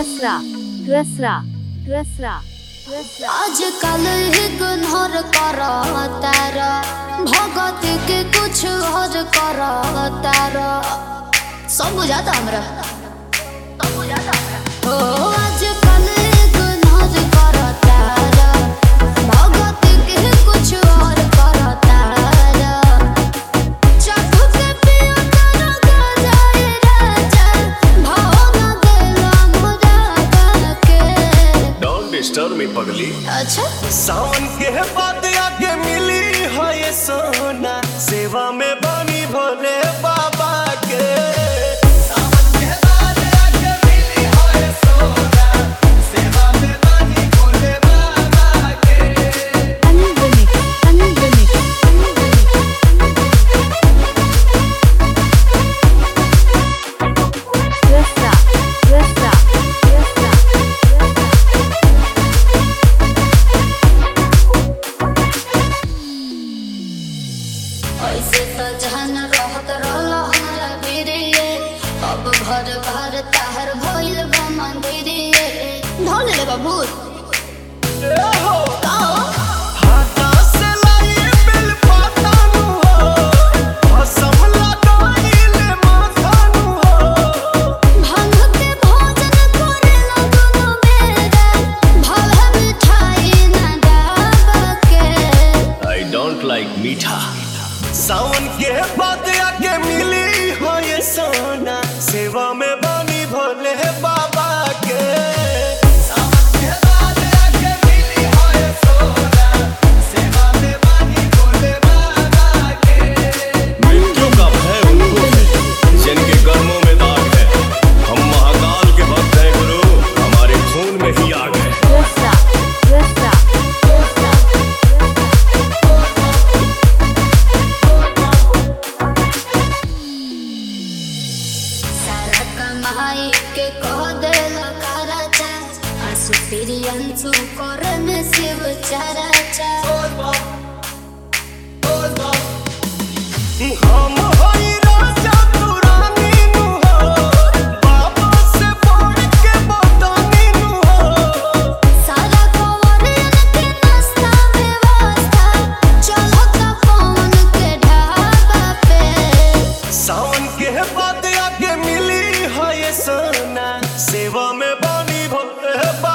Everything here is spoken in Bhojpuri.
रसरा रसरा रसरा रसरा आजकल इग्नोर करो तारा भगत के कुछ और करो तारा सब बुझाता हमरा सब बुझाता हमरा ओ आजकल इग्नोर करो तारा भगत के कुछ और करो तारा चाकू के पियो तारा गजाए राजा भाव न देला मुरा के डोंट डिस्टर्ब मी पगली अच्छा सावन के बाद आगे मिली है ये सोना सेवा में बनी भोले बाबा के सावन के बाद आगे मिली है ये सोना सेवा में बनी भोले बाबा के अनलिमिट अनलिमिट रसरा रसरा रसरा ऐसे तो जहन रहत रहल हमरा बिरिये अब घर घर ताहर भइल बा मंदिरिये ढोल ले बाबू हाथा से लाई बिल पाता नु हो भसम लगाइले माथा नु हो भांग के भोजन करे लगनो मेरा भव मिठाई ना डाबा के आई डोंट लाइक मीठा सावन के बाद आके मिली हो ये सोना सेवा में बनी भोले बाबा के सावन के बाद आके मिली हो ये सोना सेवा में बनी भोले बाबा के मृत्यु का भय उनको है जिनके कर्मों में दाग है हम महाकाल के भक्त हैं गुरु हमारे खून में ही आग है रसरा रसरा रसरा सारा कमाई के कह देल कराचा आंसू फिरी अंशु करन शिव चराचा हम होई राजा तू रानी नु हो बाबा से बढ़ के बतानी नु हो सारा कवरियन के नाश्ता व्यवस्था चलो का पवन के ढाबा पे सावन के बाद आगे मिली है ये सोना सेवा में बनी भोले बाबा